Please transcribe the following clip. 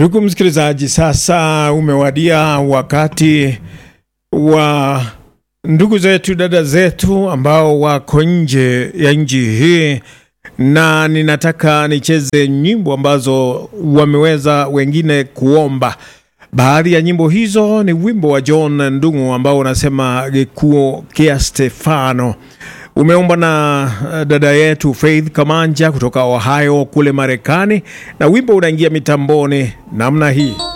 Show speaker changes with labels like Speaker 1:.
Speaker 1: Ndugu msikilizaji, sasa umewadia wakati wa ndugu zetu, dada zetu ambao wako nje ya nchi hii, na ninataka nicheze nyimbo ambazo wameweza wengine kuomba. Baadhi ya nyimbo hizo ni wimbo wa John Ndung'u ambao unasema gikuo kia Stefano umeombwa na dada yetu Faith Kamanja kutoka Ohio kule Marekani, na wimbo unaingia mitamboni namna hii.